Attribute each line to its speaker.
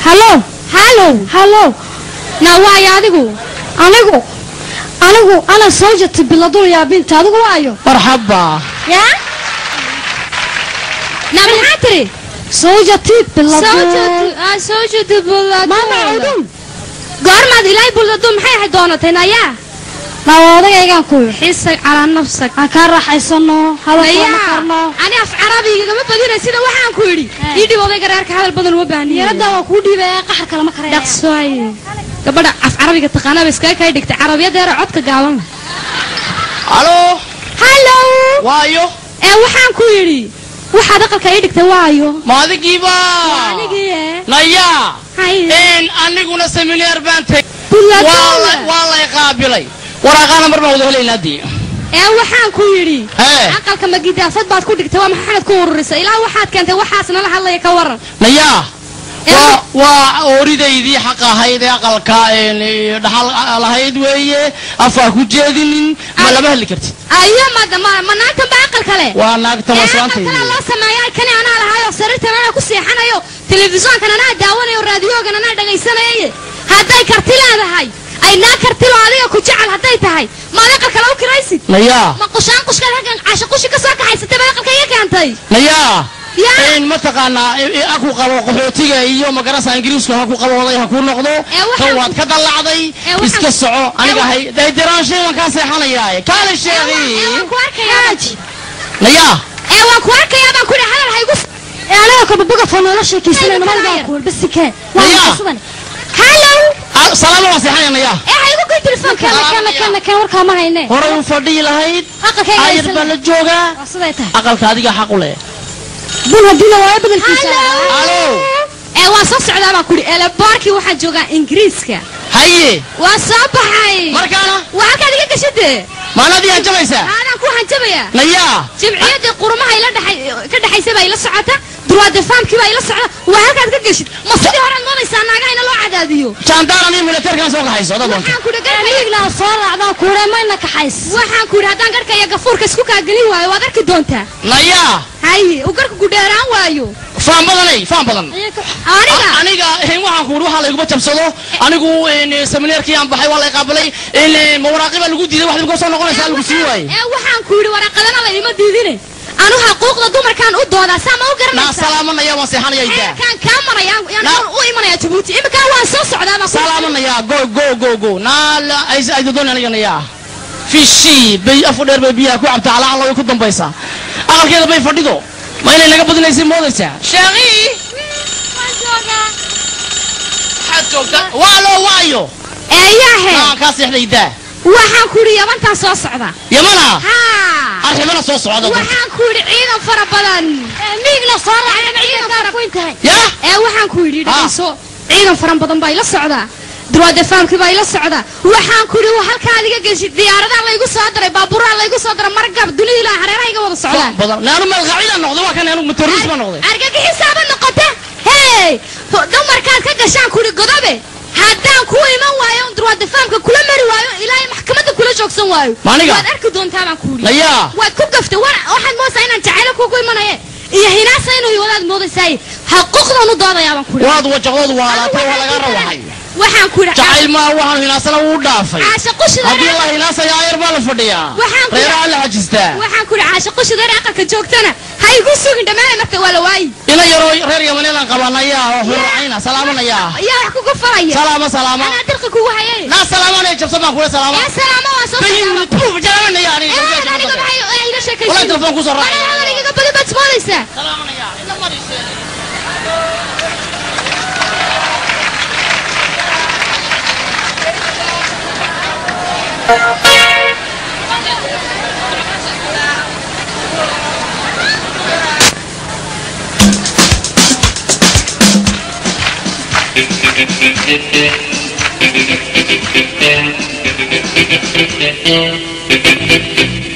Speaker 1: hallo hallow hallow na waayo adigu anigu anigu ana sawjati biladun yaa binta adigu waayo
Speaker 2: marxaba
Speaker 1: ya na maxaa tiri sawjati biladun mama udun goormaad ilaahay buladun maxay ahayd doonatay nayaa na odagaygaan ku xisag calaa nafsag aan kaa raaxaysano hadalkana karno ani af carabiga gama badina sida waxaan ku yidhi ii dhib odayga reerka hadal badan uma baahniyo yarada waa kuu dhiibaya qaxar kalama karaya dhaqsooye gabadha af carabiga taqaanaba iskaga kay dhigtay carabiyadeera codka gaaban leh
Speaker 2: halo
Speaker 1: hallo
Speaker 2: waayo
Speaker 1: ee waxaan ku yidhi waxaad aqalka ii dhigtay waayo
Speaker 2: maadigiiba
Speaker 1: anigii
Speaker 2: naya
Speaker 1: haye
Speaker 2: in aniguna semineer baan tegay
Speaker 1: Buladun.
Speaker 2: waa la- waa lay qaabilay waraaqaana mar baan wada helaynaa dii
Speaker 1: ee waxaan ku yidhi
Speaker 2: Hee.
Speaker 1: aqalka magidaafad baad ku dhigtay waa maxamed ku ururisay ilaa waxaad keentay waxaas nala hadlaya ka waran
Speaker 2: naya
Speaker 1: Ee,
Speaker 2: waa waa ooridaydii xaq ahayd ee aqalka een, ee, dhaxal lahayd weeye afaa ku jeedinin ma
Speaker 1: Ay.
Speaker 2: lama hadli kartid
Speaker 1: ayo ma ma- ma naagtan ba aqal kale
Speaker 2: waa naagta
Speaker 1: ee
Speaker 2: waslaantaydi
Speaker 1: aqalkana loo sameeya kani anaa lahayo sariirtan anaa ku seexanayo telefishoonkan anaa daawanayo raadiyoogan anaa dhagaysanaye hadday karti leedahay ay naa kartilo adiga ku jecel hadday tahay maad aqal kale u kiraysid
Speaker 2: naya
Speaker 1: ma qushaan qushkaad halkan casho qushi ka soo kaxaysatay baad aqalka iga keentay
Speaker 2: naya
Speaker 1: Ya.
Speaker 2: in mataqaanaa i- i- ha ku qabo qaxootiga iyo magarasa ingiriisku ha ku qabooday ha ku noqdo
Speaker 1: Ee, waxaan
Speaker 2: tan
Speaker 1: ku-
Speaker 2: waad ka dallacday
Speaker 1: Ee, waxaan-
Speaker 2: iska soco aniga
Speaker 1: Ee,
Speaker 2: hay daydiraanshay waan kaa seexanayaa kaale
Speaker 1: ee
Speaker 2: sheegi
Speaker 1: waan ku arkayaa
Speaker 2: naya
Speaker 1: ee waan ku arkayaa baan ku yidhi hadal haygu ee anaga kababuga fanoola sheekaysanayno maligaa kuul basike
Speaker 2: Naya.
Speaker 1: hallow
Speaker 2: Ah, salaamo waan seexanaya naya
Speaker 1: ee haygu goy telefoonka
Speaker 2: Salaam,
Speaker 1: kana kana kana warkaa ma hayne
Speaker 2: horay u fadhiyi lahayd
Speaker 1: aqalkayga
Speaker 2: ayar baa la joogaa
Speaker 1: waa siday tahay
Speaker 2: aqalka adiga xaq u leh
Speaker 1: bun haddii la waayo bedelkiisa
Speaker 2: Hallo.
Speaker 1: ee waan soo socdaa baan ku yidhi elebaarkii waxaa joogaa ingiriiska
Speaker 2: haye
Speaker 1: waa soo baxay
Speaker 2: markaana
Speaker 1: waa halkaad iga gashade
Speaker 2: maanadii hanjabaysaa
Speaker 1: aanaan ku hanjabaya
Speaker 2: naya
Speaker 1: jimciyadii qurumaha ila dhaxay ka dhaxaysa baa ila socota durwaade faamkii baa ila socda waa halkaad ka geshid ma sidii horead moodaysaa naagaha ina loo cadaadiyo
Speaker 2: jaandaaran iyo militeerkana soo kaxayso dad wanta
Speaker 1: waxaan ku dhigana soo raacdaa kuure mayna kaxays waxaan ku yidhi haddaan garhka iyo gafuurka isku kaagelin waayo waad arki doontaa
Speaker 2: naya
Speaker 1: haye uu garhka ku dheeraan waayo
Speaker 2: faan badanay faan badan
Speaker 1: aniga
Speaker 2: aniga eh, waxaan ku waxaa layguma jabsado anigu een, semineerkii aan baxay waa lay qaabilay een, eh, ma waraaqi baa lagu diiday wax lagu soo noqonaysaa lagu sii waayey
Speaker 1: ee waxaan ku yidhi waraaqadana laydima diidine anu xaquuqda dumarkaan u doodaa saa ma u
Speaker 2: naa
Speaker 1: garanaysaa
Speaker 2: salaamanaya waan seexanaya idaa
Speaker 1: xeerkaan kaa maraya yaan
Speaker 2: Na-
Speaker 1: u imanaya jabuuti iminkaan waan soo socdaa baan ku
Speaker 2: salaamanaya go go go go naa la ay ay doon aniga naya fishi bay afu dheer bay biyaha ku cabtaa ala alla way ku dambaysaa aqalkeeda bay fadhido ma inay naga badinaysay moodaysaa sheekhi maxaad joogtaa waa loo waayo
Speaker 1: eeyahe
Speaker 2: naa kaa seexday idaa
Speaker 1: waxaan ku yidhi yabantaan soo socda
Speaker 2: yamana
Speaker 1: haa
Speaker 2: arrimana soo socda
Speaker 1: waxaan ku yidhi ciidan fara badan miigna soo raacay
Speaker 2: ya
Speaker 1: ee waxaan ku yidhi
Speaker 2: Ah.
Speaker 1: dhagayso ciidan faran badan baa ila socdaa durwaade faamkii baa ila socda waxaan ku yidhi halkaa adiga geshid diyaaradaa laygu soo daray baabuuraa laygu soo daray margab dunida ilaa hareerahayga wada socdaan
Speaker 2: badan naanu malqaacida noqday waa kan anigu motorist ma noqday
Speaker 1: argagixisaaba noqota hey dumarkaad ka gashaan kuri godobe haddaan ku iman waayo durwaade faamka kula mari waayo ilaahay maxkamadda kula joogsan waayo
Speaker 2: Ma aniga?
Speaker 1: waad arki doontaa baan ku yidhi
Speaker 2: naya
Speaker 1: waad ku gaftay wa- waxaad moodaysaa inaan jacaylo kugu imanaye iyo hinaasa inuu wadaad moodaysaay xaquuqdan u doodayaa baan ku yidhi
Speaker 2: waad wajaqdoodu waalaatay waa laga rawaxay
Speaker 1: waxaan ku yidhi
Speaker 2: jacayl maa waxaan hinaasana wuu dhaafay
Speaker 1: caasha qushida
Speaker 2: haddii la hinaasaya ayar baa la fadhiyaa
Speaker 1: Waxaan ku-
Speaker 2: reeraha la xajistaa
Speaker 1: waxaan ku yidhi caasha qushida reer aqalka joogtana ha igu sugin dhammaanay marka waa la waayi
Speaker 2: ina yaroo reer yamaneelan qabanaya oo huracayna salaamanaya
Speaker 1: yaa wax kugu falaya
Speaker 2: salaama salaama
Speaker 1: anaa dirqi kugu hayay
Speaker 2: naa salaamanaya jabsan baan kula salaama
Speaker 1: ee salaamo waan soo
Speaker 2: bayin tuuf jalaamanaya aniga
Speaker 1: ee aniga maxay ee ila
Speaker 2: walaa
Speaker 1: sheekaysan
Speaker 2: telefoon kusoo raacay
Speaker 1: anaa hadaligaga badi baad moodaysaa
Speaker 2: salaamanaya ina marisee
Speaker 3: Thank you.